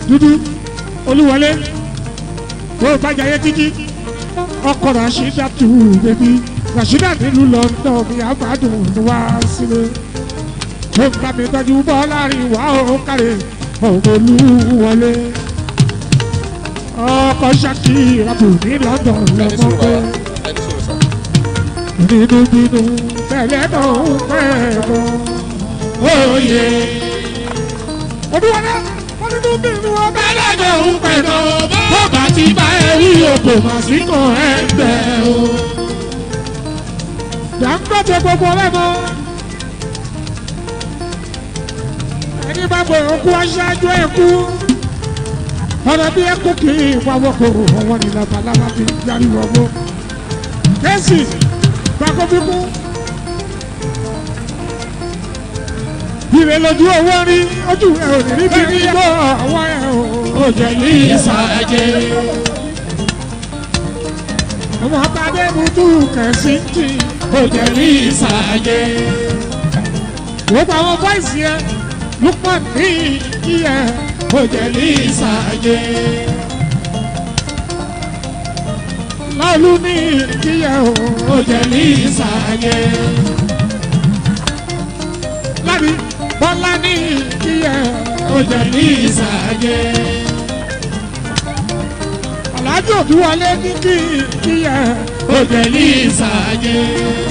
dúdú olúwọlé tó bá jayé títí ọkọ rasheeda tù bẹbí rasheeda nílùú london ní àgbàdùn wá sílé tó ń bá mi tọ́jú bọ́ láàrin wá ó kárẹ̀ olúwọlé ọkọ ṣakira tù ní london ẹni lọ́mọ sùúrù pé bàbá ẹni sùúrù sà. nínú bínú tẹ̀lé tó ń pẹ́ bọ́ òye. olúwọlé wọn nínú bínú ọbẹ̀ lẹ́jọ̀ ń pẹ́ tó bó bá ti bá ẹ rí òkò mà sí kan ẹgbẹ́ o. Dangote gbogbo lẹ́mọ. Ẹni bá gbé òkú aṣáájú ẹ̀kú. Ọ̀nà bí ẹkú kì í pawọ́ kò ọwọ́ ní labalábá fi yarí wọ̀gbọ́. Kẹ́sì gbàgbọ́ fi kú. Ìrè lójú owó rí ojú ẹ̀ ò ní níbi rí gbọ́ àwọn ẹ̀ ò. Ó jẹ́ ní ìsàjẹ́. Ọmọ Tadé Butu kẹ̀sí tì. Ó jẹ́ ní ìsàjẹ́. Gbogbo àwọn bọ́ìsì yẹn Lukman ní ìyẹ. Ó jẹ́ ní ìsàjẹ́. Láolú ní ìyẹ o. Ó jẹ́ ní ìsàjẹ́. Lábí Bọ́lá ní ìyẹ. Ó jẹ́ ní ìsàjẹ́. Alájò tí wọlé ní kí kíyẹ. Ó jẹ́ ní ìsàjẹ́.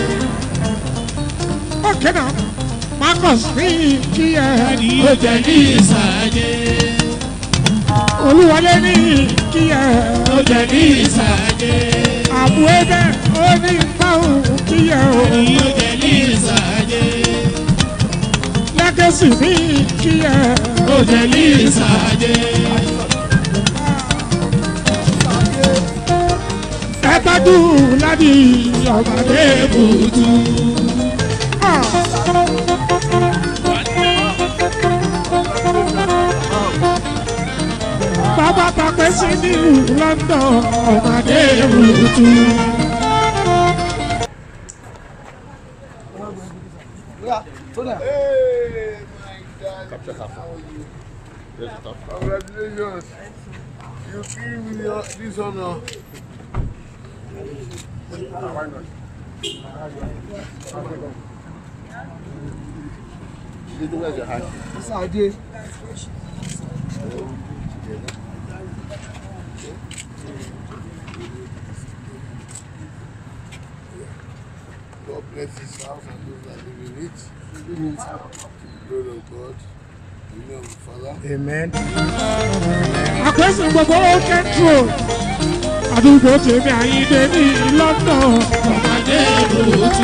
Ókè náà, Marcus ní kíyẹ. Ó jẹ́ ní ìsàjẹ́. Olúwọlé ní kíyẹ. Ó jẹ́ ní ìsàjẹ́. Àbú ẹgbẹ́ ó ní báwù kíyẹ o. Ó jẹ́ ní ìsàjẹ́. Lẹ́gẹ̀sì ní kíyẹ. Ó jẹ́ ní ìsàjẹ́. ẹtọ́jú láti ọ̀gbàdé bùtù. bàbá tàpẹ́ sí nílùú london ọ̀gbàdé bùtù. Hey, my God. Capture half. How are you? Here's the top. Congratulations. You give me your, this honor. Did you wear your hat? Yes, I did. God bless this house and those that live in it. To the glory of God. In the name of the Father. Amen. àpèsè gbogbo kẹ́ńtrò àdúgbò tèmi àyíndé ní london ọ̀gbàdé bùtù.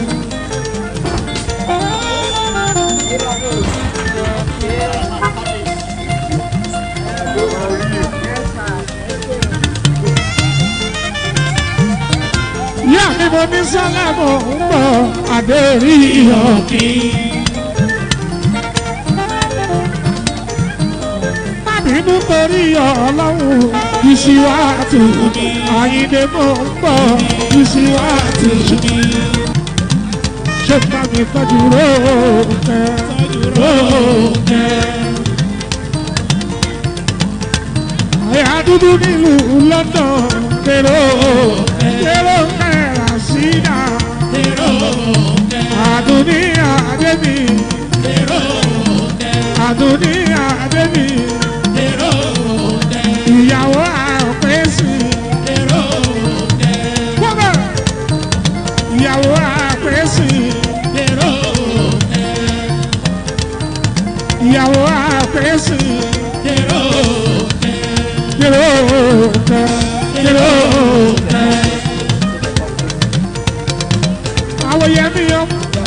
ìyá mi mo ní sálámù ń bọ̀ àdéhìí ọ̀kì. bínú torí ọlọ́run ìṣíwájú ni àyíndé mò ń bọ̀ ìṣíwájú ni. ṣé bá mi tọ́jú róòkẹ́ róòkẹ́. àyà dúdú nílùú london kérò kérò kẹ́ra sídà àdúní àdébí àdúní àdébí ìyàwó àpèsè. Wọ́pẹ̀ ìyàwó àpèsè. Ìyàwó àpèsè. Kèrò kẹ kèrò kẹ. Àwọn yẹmi yọ.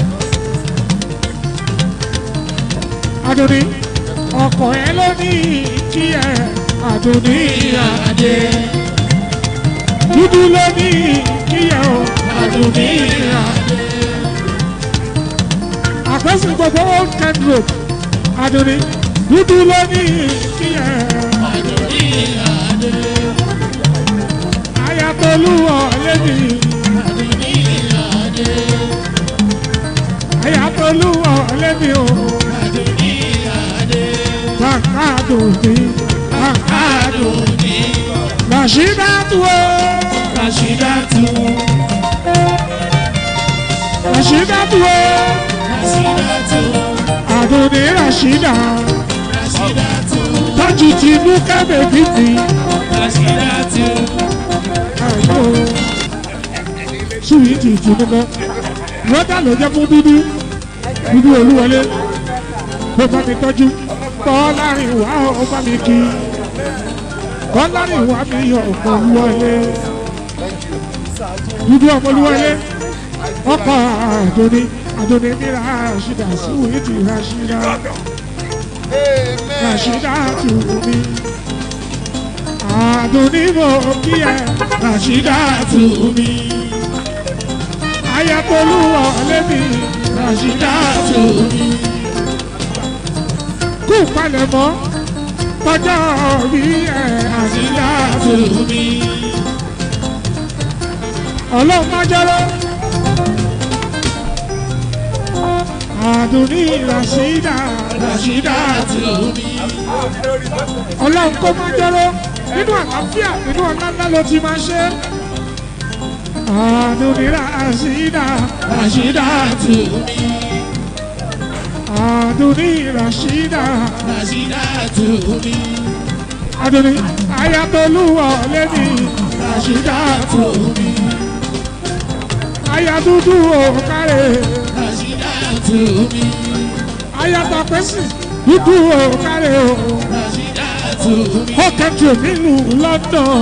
Adùnní ọkọ̀ ẹ ló ní kí ẹ àdùnní àdé. Dúdú ló ní kí ẹ o àdùnní àdé. Àpẹ́sì gbogbo old Kent road àdùnní. Dúdú ló ní kí ẹ àdùnní àdé. Ayatolú ọ̀lẹ́ni àdùnní àdé. Ayatolú ọ̀lẹ́ni o. Takadumi, Adoni, Rashidatu o. Rashidatu, Rashidatu o. Rashidatu, Adoni Rashida. Rashidatu, Tọ́jú tinú kẹ́bẹ̀bí ti. Rashidatu, Àyò. Súwìtì tinú kọ́. Rọ́dà ló jẹ́ fún dúdú. Dúdú olúwọlé. Bó bá mi tọ́jú. Bọ́lárin wá ó bá mi kí. Bọ́lárin wá mi yọ ọ̀pọ̀ olúwọlé. Dúdú ọmọ olúwọlé. Ọkọ̀ Àdóní. Àdóní ní Rashida. Súwìtì Rashida. Amen. Rashida tù mí. Àdùnní mo kí ẹ Rashida tù mí. Ayatolúwọ̀ lẹ́mí Rashida tù mí. Kú palẹ̀mọ́ tọjọ́ bí ẹ Rashida tù mí. Ọlọ́run máa jọ́rọ́. Àdùnní Rashida Rashida tù mí ọlọ́run kó máa jọ́rọ́ nínú àlàáfíà nínú ọ̀nà ńlá ló ti máa ṣe. àdùnní ràṣídà ràṣídà tù mí. àdùnní ràṣídà Rashidatu, àdùnní ayatolúwọ̀ lẹ́ni ràṣídà tù mí. ayatúndú òkàrẹ̀ Rashidatu, ayatapẹ́sì dúdú òkàrẹ̀ o. Rashidatu, ó kẹ́tù nílùú London.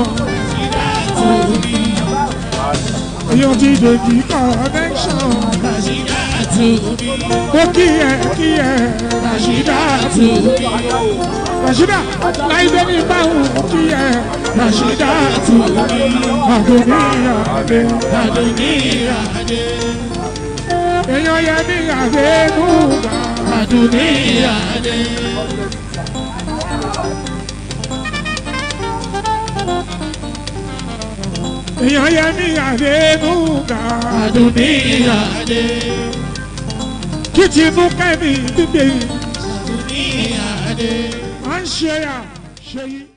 èèyàn ti dèjì connection. Rashidatu, ó kí ẹ kí ẹ Rashida tù mí. Rashida láìdé ní báwùn kí ẹ Rashida tù mí. Àdùnní àdé. Adoni, Ade, èèyàn yẹ ní àdé nùgbà. Adoni, Ade, èèyàn yẹ ní àdé nùgbà. Adoni, Ade, kí tinú kẹ́mi gbígbé Adoni, Ade. à ń ṣe à ṣe yìí.